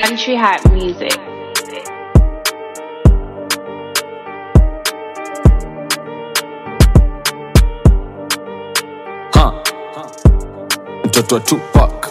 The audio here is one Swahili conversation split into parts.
Country Hat Music. ha mtoto wa Tupac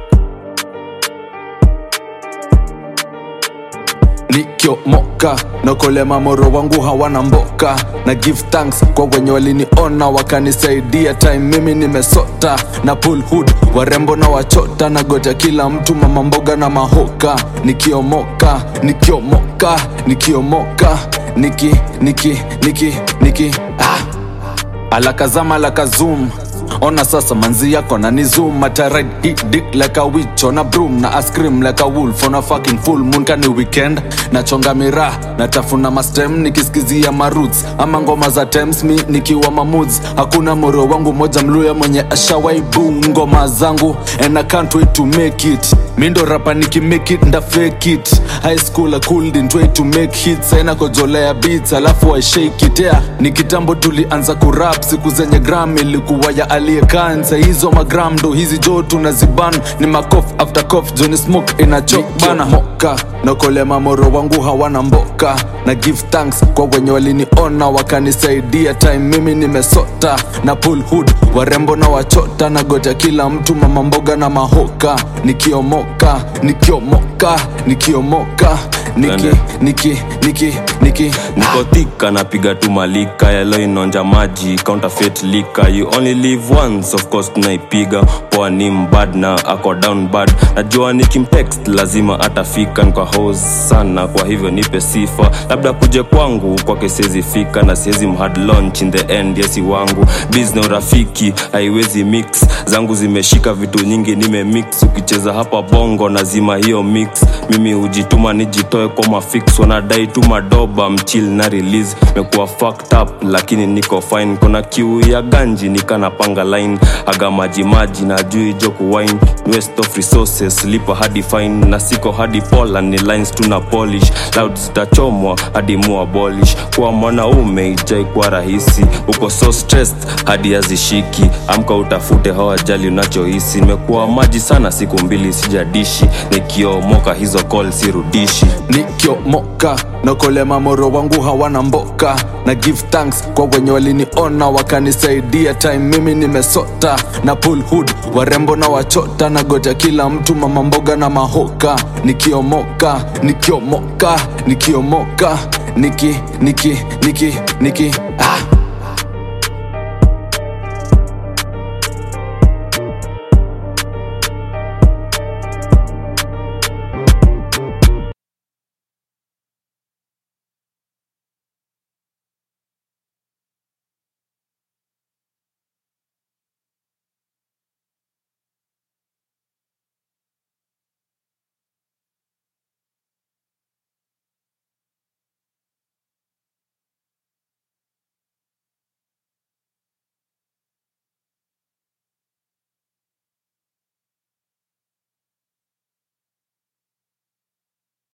nikiomoka nakolema moro wangu hawana mboka na give thanks kwa wenye waliniona wakanisaidia time mimi nimesota na pull hood warembo na wachota na goja kila mtu mama mboga na mahoka nikiomoka nikiomoka nikiomoka niki niki niki niki ah alakazama alakazum ona sasa manzi yako na ni zoom ataride hit dick like a witch on a broom na ice cream like a wolf on a fucking full moon kani weekend nachonga miraa natafuna mastem nikisikizia maroots ama ngoma za Thames mi nikiwa mamuds hakuna moro wangu moja mluya mwenye ashawaibu ngoma zangu and I can't wait to make it mi ndo rapa nikimake it nda fake it high school I couldn't wait to make hits aina kojolea beats alafu I shake it yeah ni kitambo tulianza kurap siku zenye gram ilikuwa ya aliyekanza hizo magram ndo hizi jo tunaziban ni makof after cof joni smoke inachok bana moka nakolema moro wangu hawana mboka na give thanks kwa wenye waliniona wakanisaidia time mimi nimesota na pull hood warembo na wachota na goja kila mtu mama mboga na mahoka nikiomoka nikiomoka nikiomoka niki Twende. niki niki niki niko thika napiga tu malika yalo inonja maji counterfeit lika you only live once of course tunaipiga poa ni mbad na ako down bad najua nikimtext lazima atafika nkwa hos sana kwa hivyo nipe sifa labda kuje kwangu kwake siwezi fika na siwezi mhad launch in the end yesi wangu bizna urafiki haiwezi mix zangu zimeshika vitu nyingi nimemix ukicheza hapa bongo nazima hiyo mix mimi hujituma nijitoe kwa mafix wanadai tu madoba mchil na release mekuwa fucked up lakini niko fine kona kiu ya ganji nikanapanga line aga majimaji na jui joku wine west of resources lipa hadi fine na siko hadi pola ni lines tuna polish loud zitachomwa hadi mua abolish kuwa mwanaume ijai kuwa rahisi uko so stressed hadi hazishiki amka utafute hawajali unachohisi nimekuwa maji sana siku mbili sijadishi nikiomoka hizo call sirudishi nikiomoka nakolema moro wangu hawana mboka na give thanks kwa wenye waliniona wakanisaidia time mimi nimesota na pull hood warembo na wachota na goja kila mtu mama mboga na mahoka nikiomoka nikiomoka nikiomoka niki niki niki niki ah